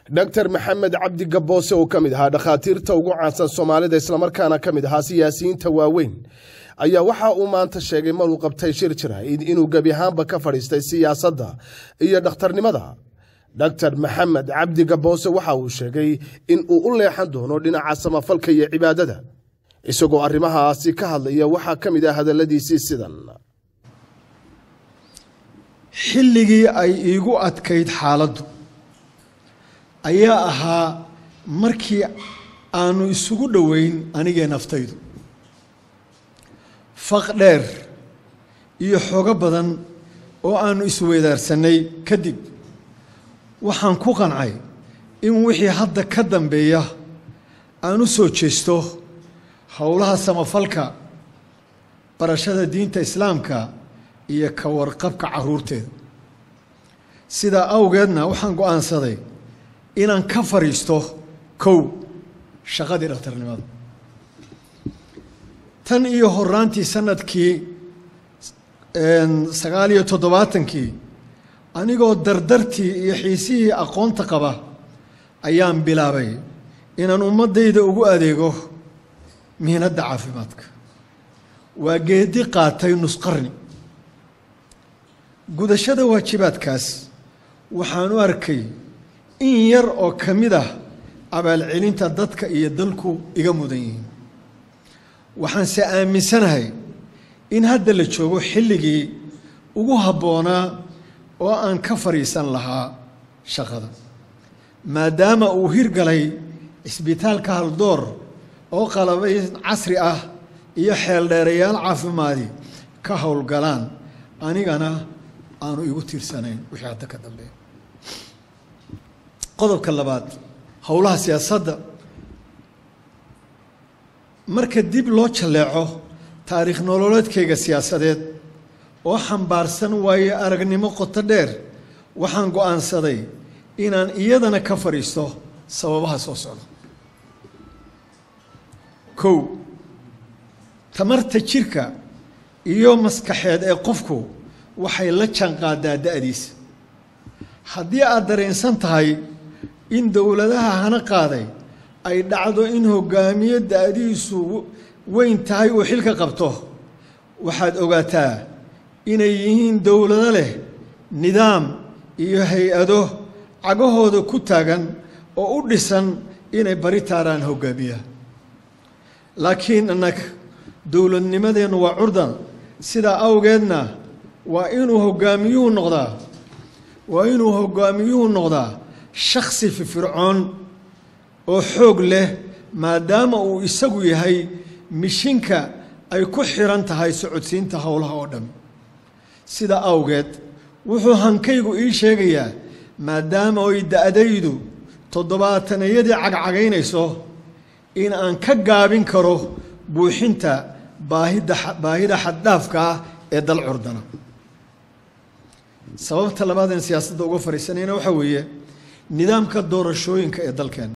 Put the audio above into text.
dor maxamed cabdi gaboose oo ka mid ahaa dhakhaatiirta ugu caansan soomaalida islamarkaana ka mid ahaa siyaasiyiinta waaweyn ayaa waxa uu maanta sheegay maruu qabtay shir jirayd inuu gebi ahaanba ka fadhiistay siyaasadda iyo dhakhtarnimada dor maxamed cabdi gaboose waxa uu sheegay in uu u leexan doono dhinaca samafalka iyo cibaadada isagoo arrimahaasi ka hadlaya waxaa ka mid ah hadalladiisii sidan xilligii ay iigu adkayd xaaladdu ayaa ahaa markii aanu isugu dhoweyn anigee naftaydu faq dheer iyo xogo badan oo aanu isweydaarsanay kadib waxaan ku qancay in wixii hadda ka dambeeya aan u soo jeesto howlaha samafalka barashada diinta islaamka iyo ka warqabka carruurteeda sidaa awgeedna waxaan go'aansaday inaan ka fadhiisto kow shaqadii dhakhtarnimada tan iyo horaantii sanadkii sagaal iyo toddobaatankii anigoo dardartii iyo xiisihii aqoonta qaba ayaan bilaabay inaan ummaddayda ugu adeego mihnadda caafimaadka waa geedi qaatay nusqarni gudashada waajibaadkaas waxaan u arkay in yar oo ka mid ah abaalcelinta dadka iyo dalku iga mudan yihiin waxaanse aaminsanahay in hadda la joogo xilligii ugu habboonaa oo aan ka fadhiisan lahaa shaqada maadaama uu hirgalay cisbitaalka haldoor oo qalabay casri ah iyo xeeldheerayaal caafimaadi ka howlgalaan anigana aanu igu tiirsanayn wixii hadda ka dambeeya qodobka labaad howlaha siyaasadda marka dib loo jalleeco taariikh nololeedkayga siyaasadeed oo xambaarsan waayo aragnimo qoto dheer waxaan go'aansaday inaan iyadana ka fadhiisto sababaha soo socda kow tamarta jirka iyo maskaxeed ee qofku waxay la jaanqaadaa da'diisa haddii aad dareensan tahay in dowladaha hana qaaday ay dhacdo in hogaamiye da'diisu weyn tahay uu xilka qabto waxaad ogaataa inay yihiin dowlado leh nidaam iyo hay-ado cagahooda ku taagan oo u dhisan inay bari taaraan hogaamiya laakiin annaga dowladnimadeennu waa curdan sidaa awgeedna waa inuu hogaamiyuhu noqdaa waa inuu hogaamiyuhu noqdaa shakhsi firfircoon oo xoog leh maadaama uu isagu yahay mishinka ay ku xiran tahay socodsiinta howlaha oo dhan sida awgeed wuxuu hankaygu ii sheegayaa maadaama oy da'daydu toddobaatanayadii cagcagaynayso in aan ka gaabin karo buuxinta baahida baahida xaddhaafka ah ee dal curdana sababta labaadeen siyaasadda uga fadhiisanayna waxaa weeye nidaamka doorashooyinka ee dalkeena